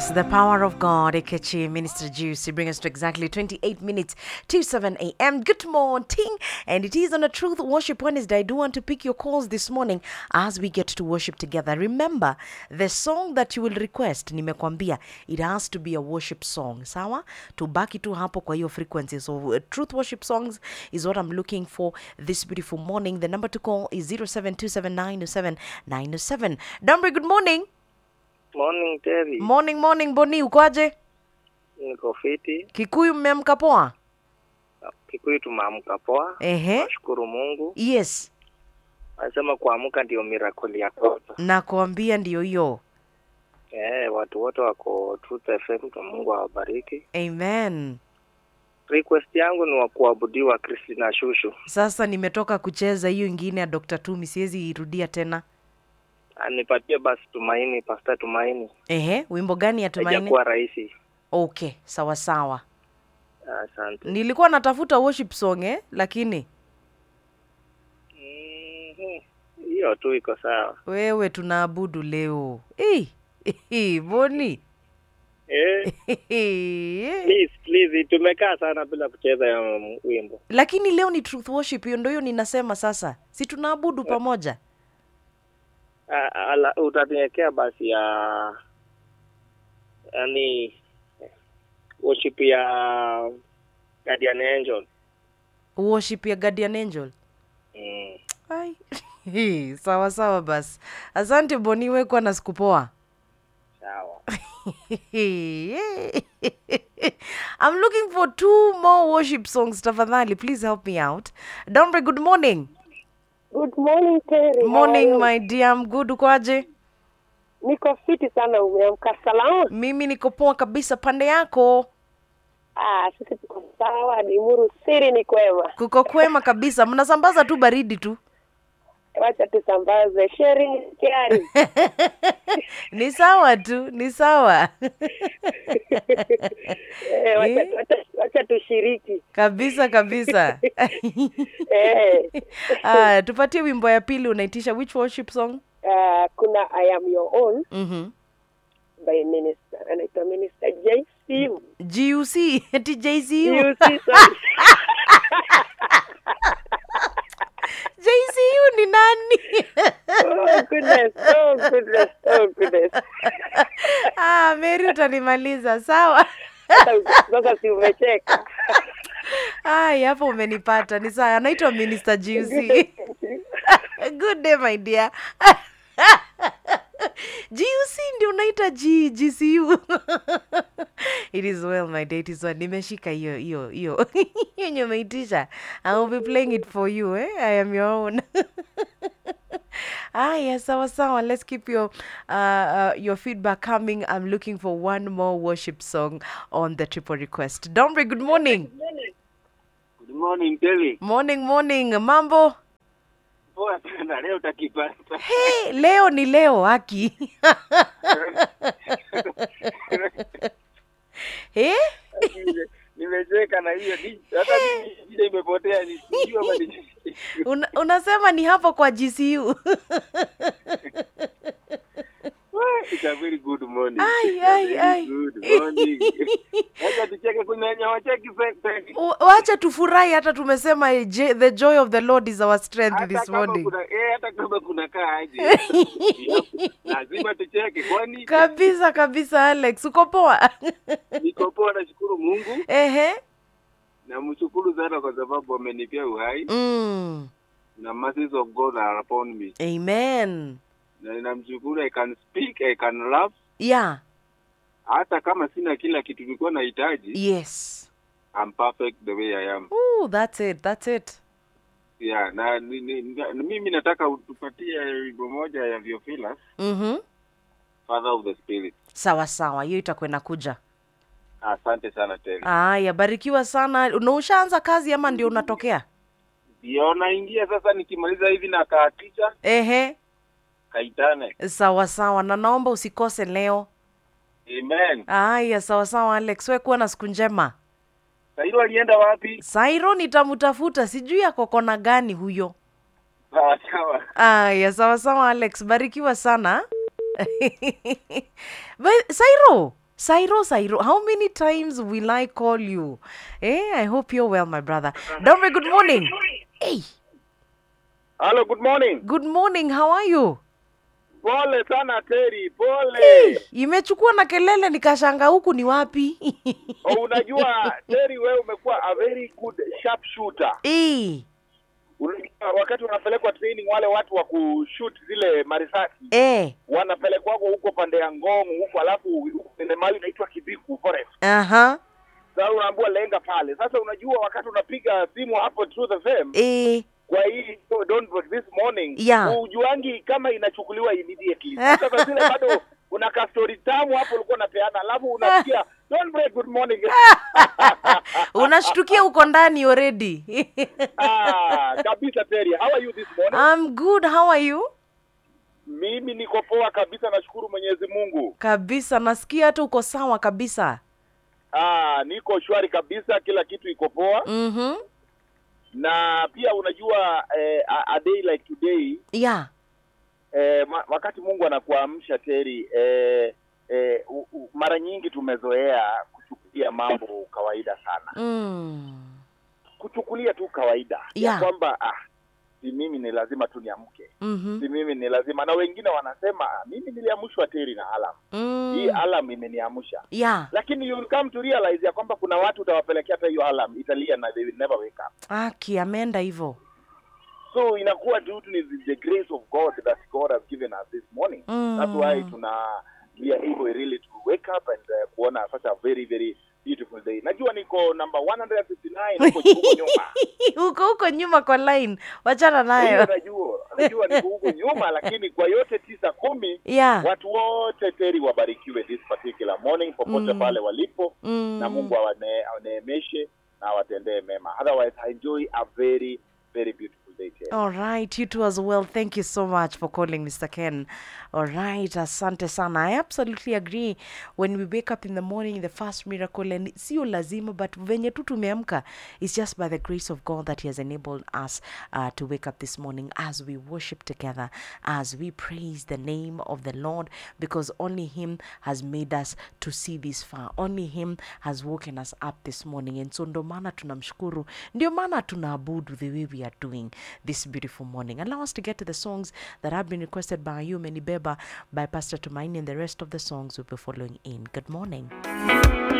Yes, the power of God, Ekechi, Minister Juicy, bring us to exactly 28 minutes to 7 a.m. Good morning, and it is on a Truth Worship Wednesday. I do want to pick your calls this morning as we get to worship together. Remember, the song that you will request, nimekwambia, it has to be a worship song, sawa? Tubaki tu hapo kwa hiyo frequency. So, uh, Truth Worship songs is what I'm looking for this beautiful morning. The number to call is 0727907907. Dambre, good morning. Morning Terry. Morning, morning, Boni, ukoaje? Niko fiti. Kikuyu mmeamka poa? Kikuyu tumeamka poa. Ehe. Nashukuru Mungu. Yes, Anasema kuamka ndio miracle ya kwanza. nakuambia ndio hiyo. Eh, watu wote wako Truth FM kwa Mungu awabariki. Amen. Request yangu ni wa kuabudiwa Christina Shushu. Sasa nimetoka kucheza hiyo ingine ya Dr. Tumi, siwezi irudia tena. Anipatie basi Tumaini, Pastor Tumaini. Ehe, wimbo gani ya Tumaini? Haijakuwa rahisi. Okay, sawa sawa. Asante. Nilikuwa natafuta worship song eh, lakini Mhm. Hiyo tu iko sawa. wewe tunaabudu leo. Hey, hey, Boni. Eh, please please tumekaa sana bila kucheza ya wimbo. lakini leo ni truth worship, hiyo ndio hiyo ninasema sasa, si tunaabudu pamoja? Ah, ala- utaniwekea basi ya yani worship ya Guardian Angel. Worship ya Guardian Angel. Mm. Ai. Hii, sawa sawa basi. Asante Boni, wekwa na siku poa. Sawa. I'm looking for two more worship songs. Tafadhali, please help me out. Dombre, good morning. Good morning Terry. How are Morning you? my dear. I'm good. Ukoaje? Niko fiti sana, umeamka salama? Mimi niko poa kabisa pande yako. Ah, sisi tuko sawa, Limuru siri ni kwema. Kuko kwema kabisa. Mnasambaza tu baridi tu. Wacha tusambaze sharing is caring. ni sawa tu, ni sawa. eh, wacha, wacha, wacha tushiriki. kabisa kabisa. eh, Ah, tupatie wimbo ya pili unaitisha which worship song? uh, kuna I am your own Mhm. by minister anaitwa minister JC. GUC eti JCU. You see, sorry. JCU ni nani? oh goodness, oh goodness, oh goodness. ah, Mary utanimaliza sawa. Sasa sasa si umecheka. Ai, hapo umenipata. Ni sawa. Anaitwa Minister GUC. Good day my dear. GUC ndio unaita G, GCU. it is well my day, it is well. Nimeshika hiyo hiyo hiyo. Hiyo yenye umeitisha. I will be playing it for you, eh? I am your own. Aya, sawa sawa. Let's keep your uh, uh, your feedback coming. I'm looking for one more worship song on the triple request. Dombre, good morning. Good morning Terry. Morning, morning. Mambo? Poa sana leo utakipata. Hey, leo ni leo haki. eh? Nimecheka na hiyo di- hata mimi vile imepotea ni sijui ama ni Una, unasema ni hapo kwa GCU. It's a very good morning. Ai, It's a ai, very ai. Good morning. Acha tucheke kuna wenye wacheki sasa. U- Wacha tufurahi hata tumesema eh, je- the joy of the Lord is our strength Hata this kama morning. kuna eh, hata kama kuna kaa aje. Lazima tucheke kwani Kabisa kabisa Alex, uko poa? niko poa nashukuru Mungu Ehe. na mshukuru sana kwa sababu amenipea uhai Mm. na mercies of God are upon me. Amen. Na ninamshukuru I can speak, I can laugh Yeah. hata kama sina kila kitu nilikuwa nahitaji. Yes. I'm perfect the way I am. Ooh, that's it. That's it. Yeah, na ni, ni, na, mimi nataka utupatie wimbo moja ya Theophilus, Mhm. Father of the Spirit. Sawa sawa, hiyo itakwenda kuja. Asante sana tena. Aya, barikiwa sana. Na ushaanza kazi ama ndio unatokea? Ndio naingia sasa, nikimaliza hivi na kaatisha Ehe. kaitane. Sawa sawa, na naomba usikose leo. Amen. Aya, sawa sawa Alex, we kuwa na siku njema. Sairo alienda wapi? Sairo nitamutafuta, sijui ako kona gani huyo. Sawa sawa. Aya, sawa sawa Alex, barikiwa sana. Ba- Sairo, Sairo, Sairo, how many times will I call you? Eh, I hope you're well, my brother. Dombe, good morning. Hey, Hello, good morning. good morning. How are you? Pole sana Terry, pole. Hey, imechukua na kelele nikashanga huku ni wapi? Oh, unajua Terry, wewe umekuwa a very good sharp shooter. Eh, Unajua wakati unapelekwa training, wale watu wa kushoot zile marisasi eh, wanapelekwako huko pande ya Ngong huko, alafu huko kwenye mahali inaitwa Kibiku Forest. aha, Sasa unaambiwa lenga pale. Sasa unajua wakati unapiga simu hapo Truth FM eh. kwa hii so don't break this morning Yeah. ujuangi kama inachukuliwa immediately. Sasa kwa zile bado kuna ka story tamu hapo ulikuwa unapeana, alafu unasikia don't break good morning. Unashtukia uko ndani already. ah, kabisa Terry, how are you this morning? I'm good. How are you? Mimi niko poa kabisa, nashukuru Mwenyezi Mungu. Kabisa, nasikia hata uko sawa kabisa. Ah, niko shwari kabisa, kila kitu iko poa Mhm. na pia unajua eh, a, a day like today Yeah. eh, ma, wakati Mungu anakuamsha Terry eh, eh, u, u, mara nyingi tumezoea kuchukulia mambo kawaida sana, Mm. kuchukulia tu kawaida Yeah. ya kwamba ah, si mimi ni lazima tu niamke, Mhm. si mimi ni lazima, na wengine wanasema "Ah, mimi niliamshwa Terry na alarm hii Mm. alarm imeniamsha, Yeah. lakini you will come to realize ya kwamba kuna watu utawapelekea hata hiyo alarm italia na they will never wake up. Aki ameenda hivyo. so inakuwa due to the- the grace of God that God has given us this morning. Mm. That's why tuna we are able really to wake up and uh, kuona such a very very beautiful day. Najua niko number 159 huko huko nyuma. Uko huko nyuma kwa line. Wachana Hiyo nayo. najua, najua niko huko nyuma lakini kwa yote tisa kumi Yeah. watu wote teri wabarikiwe this particular morning popote Mm. pale walipo Mm. na Mungu awane- awaneemeshe na awatendee mema. Otherwise I enjoy a very very beautiful day Terry. All right, you too as well. Thank you so much for calling, Mr. Ken. All right, asante sana. I absolutely agree. When we wake up in the morning, the first miracle, and sio lazima, but venye tu tumeamka, it's just by the grace of God that He has enabled us uh, to wake up this morning as we worship together, as we praise the name of the Lord, because only Him has made us to see this far. Only Him has woken us up this morning. And so ndo maana tunamshukuru, ndio maana tunaabudu the way we are doing this beautiful morning. Allow us to get to the songs that have been requested by you, Menibeba, by Pastor Tumaini, and the rest of the songs we'll be following in. Good morning.